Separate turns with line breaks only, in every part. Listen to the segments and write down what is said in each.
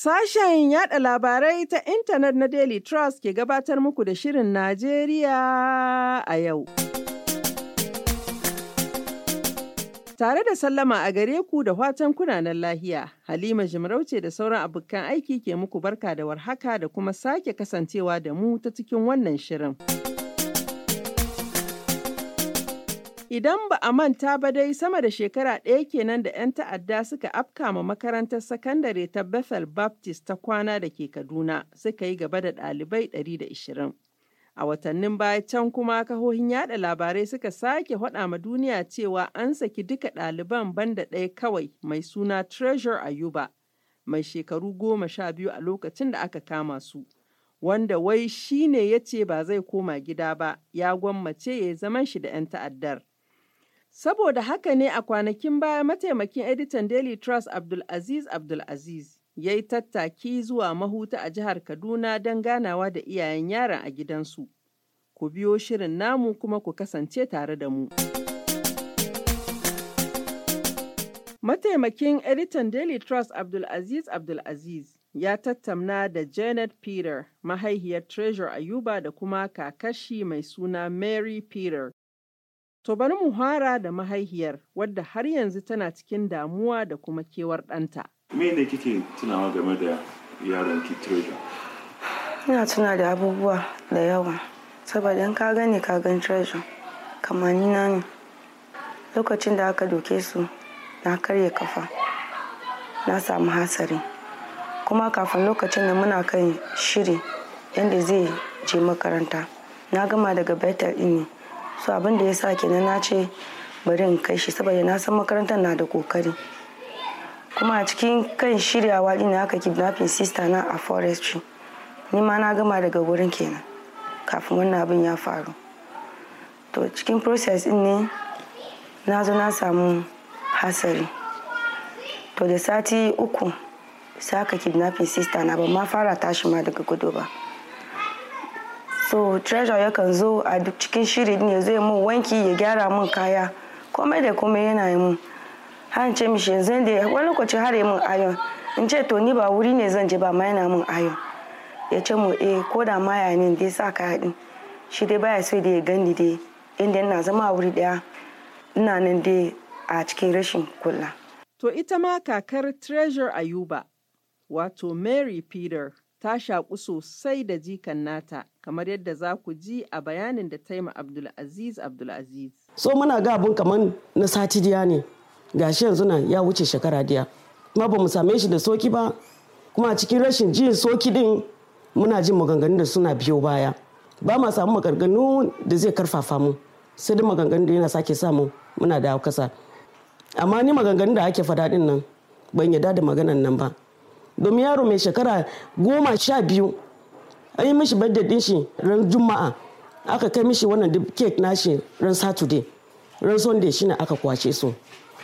Sashen yada labarai ta intanet na Daily Trust ke gabatar muku da Shirin Najeriya a yau. Tare da sallama a gare ku da watan kunanan lahiya, Halima Jimarauce da sauran abokan aiki ke muku barka da warhaka da kuma sake kasancewa da mu ta cikin wannan shirin. Idan ba a manta ba dai sama da shekara ɗaya kenan da 'yan ta'adda suka afka ma makarantar sakandare ta Bethel Baptist ta kwana da ke Kaduna suka yi gaba da ɗalibai 120. A watannin baya can kuma kahohin yada labarai suka sake faɗa ma duniya cewa an saki duka ɗaliban banda ɗaya kawai mai suna Treasure Ayuba mai shekaru goma sha biyu a lokacin da aka kama su. Wanda wai shi ne ya ce ba zai koma gida ba, ya gwammace ya zaman shi da 'yan ta'addar. Saboda haka ne a kwanakin baya mataimakin editan Daily Trust Abdulaziz Abdulaziz ya yi tattaki zuwa mahuta a jihar Kaduna don ganawa da iyayen yaron a gidansu. Ku biyo shirin namu kuma ku kasance tare da mu. Mataimakin editan Daily Trust Abdulaziz Abdulaziz ya tattauna da Janet Peter, mahaihiyar Treasure Ayuba da kuma kakashi mai suna Mary Peter. To bari mu fara da mahaihiyar wadda har yanzu tana cikin damuwa da kuma kewar ɗanta.
Me ne kike tunawa game da yaron ki Treasure?
Ina tuna da abubuwa da yawa saboda in ka gani ka gan Treasure kamanina ne. Lokacin da aka doke su na karya kafa na samu hasari kuma kafin lokacin da muna kan shiri yadda zai je makaranta na gama daga Bethel ɗin ne. so abin da ya sa kenan na ce bari in kai shi saboda na san makarantar na da kokari kuma a cikin kan shiryawa din aka kidnapping sister na a forestry ni ma na gama daga wurin kenan kafin wannan abin ya faru to cikin process din ne na zo na samu hasari to da sati uku sai aka kidnapping sister na ba ma fara tashi ma daga gudu ba so treasure yakan zo a duk cikin shiri ne zai mun wanki ya gyara mun kaya komai da komai yana yi mun har ce mishi yanzu da wani lokaci har yi mun ayon in ce to ni ba wuri ne zan je ba ma yana mun ayon ya ce mu eh ko da maya ne dai sa kaya din shi dai baya so da ya gani dai inda ina zama a wuri daya ina nan dai a cikin rashin kula
To ita ma kakar Treasure Ayuba wato Mary Peter ta shaƙu sosai da jikan nata kamar yadda za ku ji a bayanin da ta yi ma Abdulaziz Abdulaziz.
so muna ga abun kamar na sati diya ne gashi yanzu nan ya wuce shekara diya kuma ba mu same shi da soki ba kuma a cikin rashin jin soki din muna jin maganganun da suna biyo baya ba ma samu maganganu da zai karfafa mu sai dai maganganun da yana sake samu muna da kasa amma ni maganganun da ake faɗa din nan ban yarda da maganan nan ba domin yaro mai shekara goma sha biyu an yi mishi birthday din shi ran juma'a aka kai mishi wannan cake nashi ran saturday ran sunday shine aka kwace su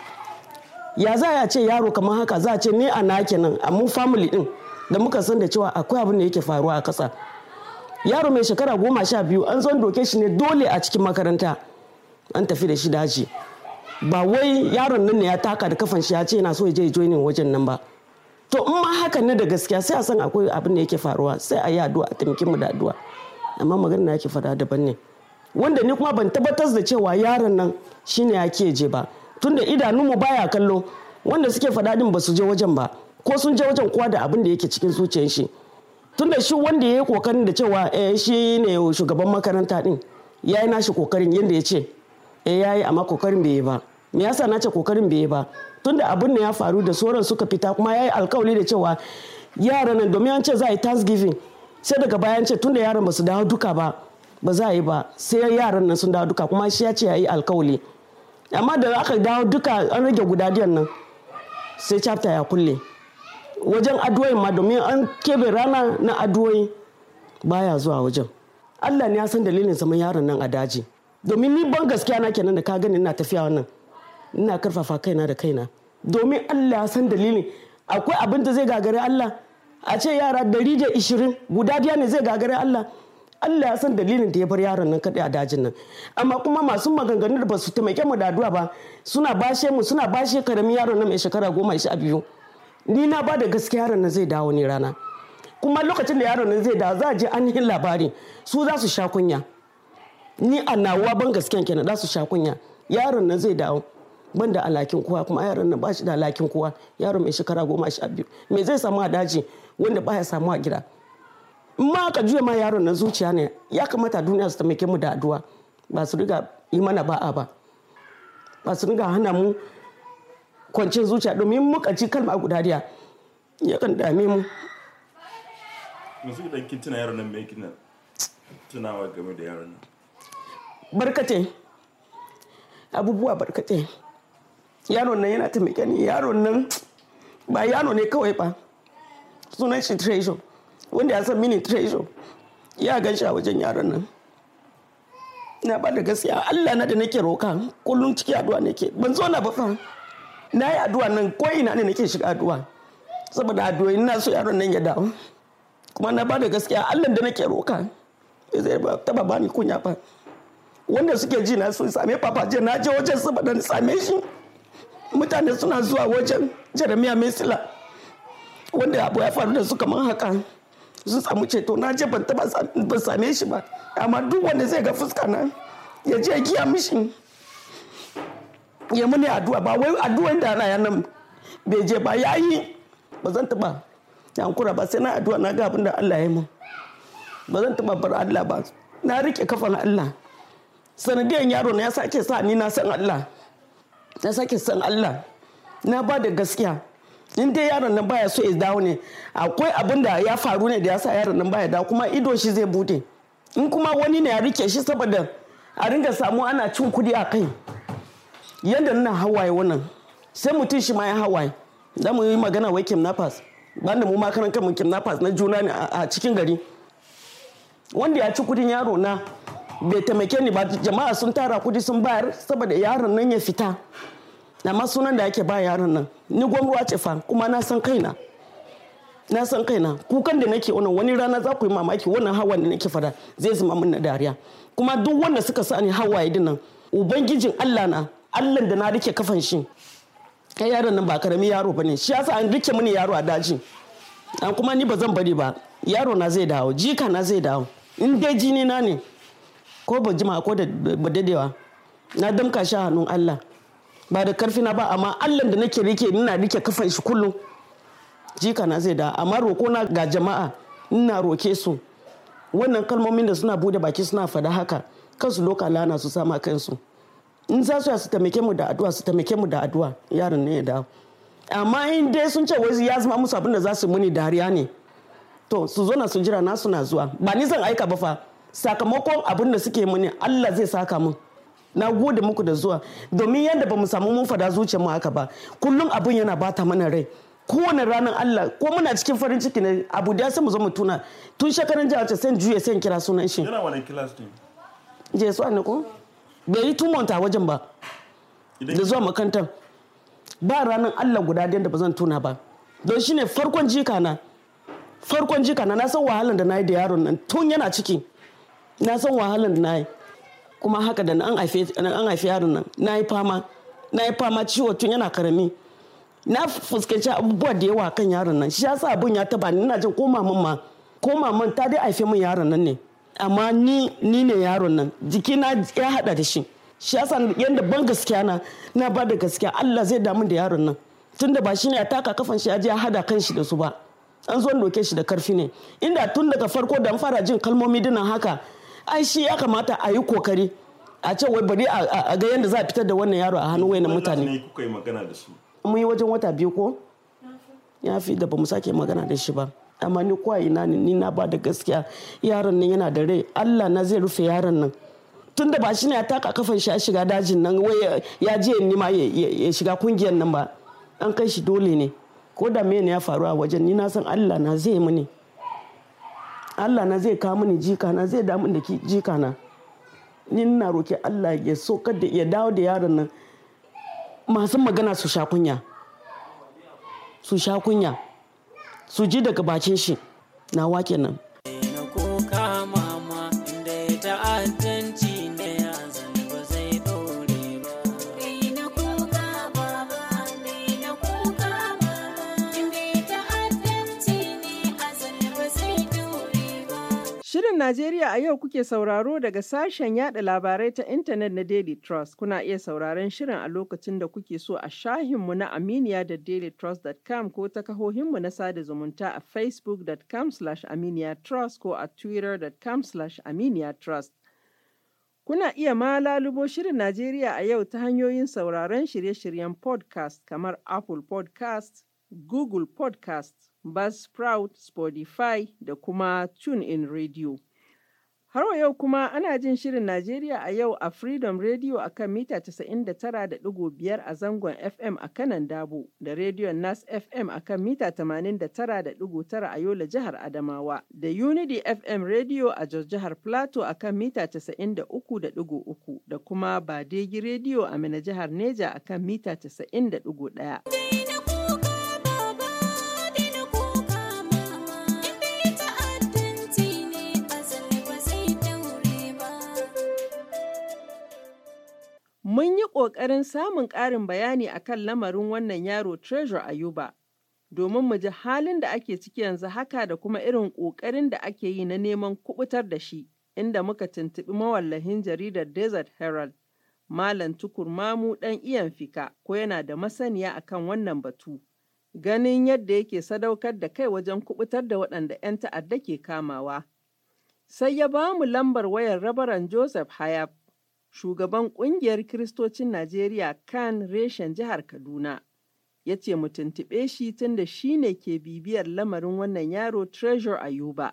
ya za a ce yaro kamar haka za a ce ni a na kenan a mu family din da muka san da cewa akwai abin da yake faruwa a kasa yaro mai shekara goma sha biyu an zo doke shi ne dole a cikin makaranta an tafi da shi daji ba wai yaron nan ne ya taka da kafan shi ya ce yana so ya je joinin wajen nan ba to in ma hakan ne da gaskiya sai a san akwai abin da yake faruwa sai a yi addu'a a taimaki mu da addu'a amma magana da yake fada daban ne wanda ni kuma ban tabbatar da cewa yaron nan shine ya ke je ba tunda idanunmu baya kallo wanda suke fada din ba su je wajen ba ko sun je wajen kowa da abin da yake cikin zuciyar shi tunda shi wanda ya yi kokarin da cewa eh shi ne shugaban makaranta din ya yi nashi kokarin yadda ya ce eh ya yi amma kokarin bai yi ba me yasa na ce kokarin bai yi ba tunda abin da ya faru da sauran suka fita kuma ya yi alkawali da cewa yaran nan domin an ce za a yi thanksgiving sai daga bayan ce tunda yaran ba su dawo duka ba ba za a yi ba sai yaran nan sun dawo duka kuma shi ya ce ya yi alkawali amma da aka dawo duka an rage gudadiyan nan sai chapter ya kulle wajen addu'o'in ma domin an kebe rana na addu'o'i baya zuwa wajen Allah ne ya san dalilin zaman yaron nan a daji domin ni ban gaskiya na kenan da ka gani ina tafiya wannan ina karfafa kaina da kaina domin Allah ya san dalilin akwai abin da zai gagare Allah a ce yara dari da ishirin guda biya ne zai gagare Allah Allah ya san dalilin da ya bar yaron nan kaɗai a dajin nan amma kuma masu maganganu da ba su taimake mu da addu'a ba suna bashe mu suna bashe karamin yaron nan mai shekara goma sha biyu ni na ba da gaskiya yaron nan zai dawo ne rana kuma lokacin da yaron nan zai dawo za a je ainihin labari su za su sha kunya ni a nawa ban gaskiyan kenan za su sha kunya yaron nan zai dawo ban da alakin kowa kuma yaron nan ba shi da alakin kowa yaron mai shekara goma sha biyu me zai samu a daji wanda baya samu a gida in ma aka juya ma yaron nan zuciya ne ya kamata duniya su taimake mu da addu'a ba su riga yi mana ba'a ba ba su riga hana mu kwancin zuciya domin muka ci kalma guda daya yakan dame mu
yanzu idan kin tuna yaron nan me kina tunawa game da yaron nan
barkate abubuwa barkate yaron nan yana taimake ni yaron nan ba yaro ne kawai ba sunan shi treasure wanda ya san mini treasure ya gan shi a wajen yaron nan na ba da gaskiya Allah na da nake roka kullum ciki addu'a nake ban zo na ba fa na yi addu'a nan ko ina ne nake shiga addu'a saboda addu'a ina so yaron nan ya dawo kuma na ba da gaskiya Allah da nake roka bai zai ba taba bani kunya ba wanda suke ji na sun same papa je na je wajen saboda na same shi mutane suna zuwa wajen Jeremiah Mesila wanda abu ya faru da su kamar haka sun samu ceto na je ban taba ban same shi ba amma duk wanda zai ga fuska na ya je giya mishi ya muni addu'a ba wai addu'an da ana nan bai je ba ya yi ba zan taba yankura ba sai na addu'a na ga abin da Allah ya mun ba zan taba bar Allah ba na rike kafan Allah sanadiyan yaro na ya sake sa ni na san Allah na sake san Allah na ba da gaskiya in dai yaron nan baya so ya dawo ne akwai abin da ya faru ne da ya sa yaron nan baya dawo kuma ido shi zai bude in kuma wani ne ya rike shi saboda a ringa samu ana cin kudi a kai yadda nuna hawaye wannan sai mutum shi ma ya hawaye za mu yi magana wai kidnappers banda mu makaran kanmu kidnappers na juna ne a cikin gari wanda ya ci kudin yaro na bai taimake ni ba jama'a sun tara kudi sun bayar saboda yaron nan ya fita amma sunan da ake ba yaron nan ni gwamruwa ce fa kuma na san kaina na san kaina kukan da nake wannan wani rana za ku yi mamaki wannan hawan da nake fada zai zama min na dariya kuma duk wanda suka sa ni hawaye dinnan ubangijin Allah na Allah da na rike kafan shi kai yaron nan ba karami yaro bane shi yasa an rike mini yaro a daji an kuma ni ba zan bari ba yaro na zai dawo jika na zai dawo in dai jini na ne ko ba jima ko da ba dadewa na damka shi a hannun Allah ba da karfi na ba amma Allah da nake rike ina rike kafan shi kullum jika na zai da amma roko na ga jama'a ina roke su wannan kalmomin da suna bude baki suna fada haka kansu loka lana su sama kansu in za su su taimake mu da addu'a su taimake mu da addu'a yaron ne ya dawo amma in dai sun ce wai ya zama musu abin da za su muni dariya ne to su zo na su jira na suna zuwa ba ni zan aika ba fa sakamakon abin da suke muni Allah zai saka mun na gode muku da zuwa domin yadda ba mu samu mun fada zuciyar mu haka ba kullum abin yana bata mana rai kowane ranar Allah ko muna cikin farin ciki ne abu da sai mu zo mu tuna tun shekaran jihar sai juye sai kira sunan shi
yana wani kilas ne
je su ne ko bai yi tumonta wajen ba da zuwa makarantar ba ranar Allah guda da ba zan tuna ba don shine farkon jika na farkon jika na na san wahalan da na yi da yaron nan tun yana ciki na san wahalan da na yi kuma haka da an haifi yaron nan na yi fama na yi fama ciwo tun yana karami na fuskanci abubuwa da yawa kan yaron nan shi yasa abun ya taba ni ina jin ko maman ma ko maman ta dai haife min yaron nan ne amma ni ni ne yaron nan jikina ya hada da shi shi yasa yanda ban gaskiya na na ba da gaskiya Allah zai damu da yaron nan tunda ba shine ya taka kafan shi ya je ya hada kan shi da su ba an zo doke shi da karfi ne inda tun daga farko da fara jin kalmomi dinan haka ai shi ya kamata a yi kokari a ce wai bari a ga yadda za a fitar da wannan yaro a hannun wayannan mutane
ne kuka yi magana da su
mun yi wajen wata biyu ko ya fi da ba mu sake magana da shi ba amma ni kwa ina ne ni na ba da gaskiya yaron nan yana da rai Allah na zai rufe yaron nan tun da ba shi ne ya taka kafan shi ya shiga dajin nan wai ya je ni ma ya shiga kungiyar nan ba an kai shi dole ne ko da me ne ya faru a wajen ni na san Allah na zai mini Allah na zai kawo mini jika na zai damu da jika na ni na roki Allah ya so kada ya dawo da yaron nan masu magana su sha kunya su sha kunya su ji daga bakin shi na wake nan
na kuka mama inda ya ta'addanci ne ya zane ba zai dore ba
Daina kuka baba, daina kuka mama, inda
Shirin Najeriya a yau kuke sauraro daga sashen yada labarai ta intanet na Daily Trust. Kuna iya sauraron shirin a lokacin da kuke so a shahinmu na Aminiya da dailytrust.com ko ta kahohinmu na sada zumunta a facebook.com aminiyatrust ko a twitter.com aminiyatrust. Kuna iya ma lalubo Shirin Najeriya a yau ta hanyoyin sauraron shirye-shiryen podcast kamar Apple podcast, Google podcast, Buzzsprout, Spotify da kuma TuneIn Radio. Har wa yau kuma ana jin Shirin Najeriya a yau a Freedom Radio a kan mita 99.5 a zangon FM a kanan Dabo da Rediyon Nas FM a kan mita 89.9 a Yola jihar Adamawa da Unity FM Radio a Jos jihar Plateau a kan mita 93.3 da kuma Badegi Radio a Mina jihar Neja a kan mita 90.1. Mun yi ƙoƙarin samun ƙarin bayani a kan lamarin wannan yaro Treasure Ayuba, domin mu ji halin da ake ciki yanzu haka da kuma irin ƙoƙarin da ake yi na neman kuɓutar da shi, inda muka tuntuɓi mawallahin jaridar Desert Herald, Malam Tukur Mamu ɗan iyan fika, ko yana da masaniya akan wannan batu. Ganin yadda yake sadaukar da kai wajen kuɓutar da waɗanda 'yan ta'adda ke kamawa. Sai ya ba mu lambar wayar rabaran Joseph Hayab, shugaban ƙungiyar Kiristocin Najeriya kan reshen jihar Kaduna. Ya ce mu tuntuɓe shi tunda shi ne ke bibiyar lamarin wannan yaro Treasure Ayuba.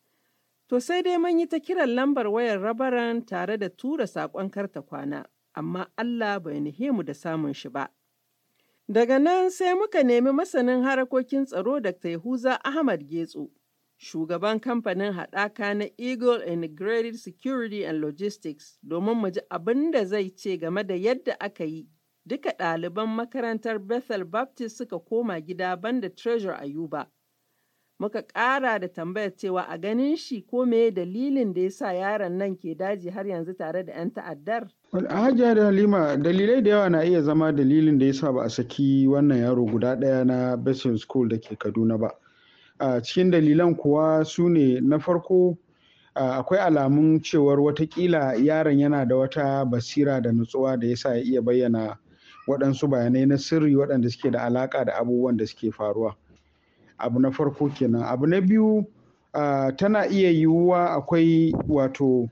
To sai dai mun yi ta kiran lambar wayar rabaran tare da tura saƙon karta kwana, amma Allah bai nihe mu da samun shi ba. Daga nan sai muka nemi masanin harakokin tsaro Dr. Yahuza Ahmad Getso. shugaban kamfanin haɗaka na Eagle Integrated Security and Logistics domin mu ji abin da zai ce game da yadda aka yi duka ɗaliban makarantar Bethel Baptist suka koma gida banda Treasure Ayuba. Muka ƙara da tambayar cewa a ganin shi ko me dalilin da ya sa yaron nan ke daji har yanzu tare da 'yan ta'addar?
Hajiya da Halima dalilai da yawa na iya zama dalilin da ya sa ba a saki wannan yaro guda ɗaya na Bethel School da ke Kaduna ba. a cikin dalilan kuwa su ne na farko akwai alamun cewar watakila yaron yana da wata basira da nutsuwa da yasa ya iya bayyana waɗansu bayanai na sirri waɗanda suke da alaƙa da abubuwan da suke faruwa abu na farko kenan abu na biyu tana iya yiwuwa akwai wato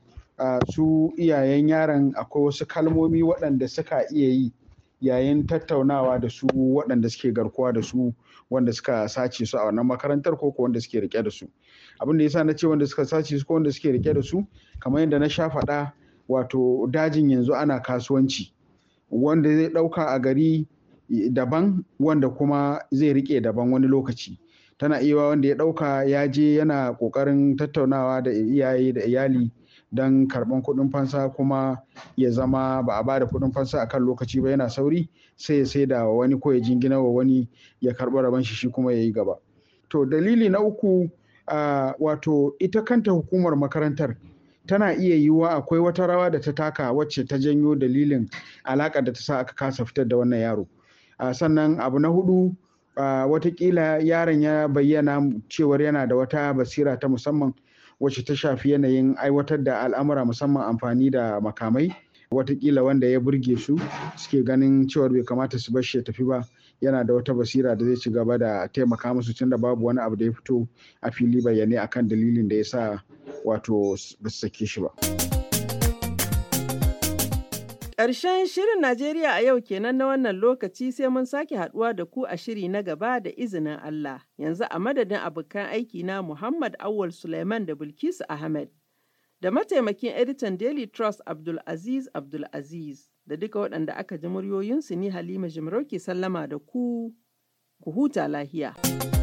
su iyayen yaron akwai wasu kalmomi waɗanda suka iya yi yayin tattaunawa da su waɗanda suke garkuwa da su wanda suka sace su a wannan makarantar ko wanda suke rike da su abin da yasa na ce wanda suka sace su ko wanda suke rike da su kamar yadda na sha faɗa wato dajin yanzu ana kasuwanci wanda zai ɗauka a gari daban wanda kuma zai rike daban wani lokaci tana iya wanda ya ɗauka ya je yana ƙoƙarin tattaunawa da iyaye da iyali don karɓan kuɗin fansa kuma ya zama ba a bada kuɗin fansa a kan lokaci ba yana sauri sai ya saida wa wani ko ya jingina wa wani ya karɓi rabon shi shi kuma ya yi gaba to dalili na uku uh, wato ita kanta hukumar makarantar tana iya yiwuwa akwai wata rawa da ta taka wacce ta janyo dalilin alaƙa da ta sa aka kasa fitar da wannan yaro uh, sannan abu na hudu uh, watakila yaron ya bayyana cewar yana da wata basira ta musamman wacce ta shafi yanayin aiwatar da al'amura musamman amfani da makamai watakila wanda ya burge su suke ganin cewar bai kamata su bar shi ya tafi ba yana da wata basira da zai ci gaba da taimaka musu tunda babu wani abu da ya fito a fili bayyane akan dalilin da ya sa wato ba su sake shi ba.
Ƙarshen shirin Najeriya a yau kenan na wannan lokaci sai mun sake haɗuwa da ku a shiri na gaba da izinin Allah. Yanzu a madadin abokan aiki na Muhammad Awal Suleiman da Bilkisu Ahmed da mataimakin editan Daily Trust Abdul Aziz Abdul Aziz da duka waɗanda aka ji muryoyinsu ni Halima Jimarauke sallama da ku, ku huta lahiya.